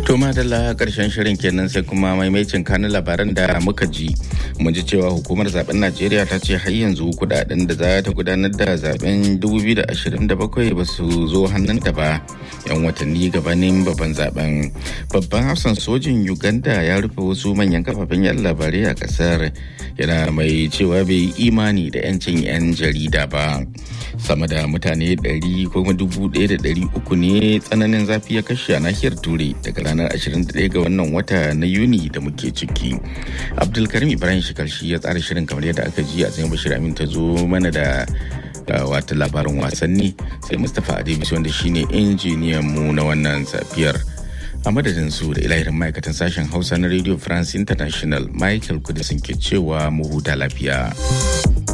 To madalla karshen shirin kenan sai kuma maimacin kanin labaran da muka ji. Mun ji cewa hukumar zaben Najeriya ta ce har yanzu kudaden da za ta gudanar da zaben 2027 ba su zo hannunta ba. Yan watanni gabanin babban zaben. Babban hafsan sojin Uganda ya rufe wasu manyan kafafen yan labarai a kasar. Yana mai cewa bai yi imani da 'yancin 'yan jarida ba. Sama da mutane 100 ko 1,300 ne tsananin zafi ya kashe a nahiyar Turai daga ranar 21 ga wannan wata na Yuni da muke ciki. Abdulkarim Ibrahim Shikarshi ya tsara shirin kamar yadda aka ji a tsayin Bashir Amin ta zo mana da wata labarin wasanni sai Mustapha Adebisi wanda shine injiniyan mu na wannan safiyar. A madadin su da ilahirin ma'aikatan sashen Hausa na Radio France International Michael Kudisin ke cewa mu huta lafiya.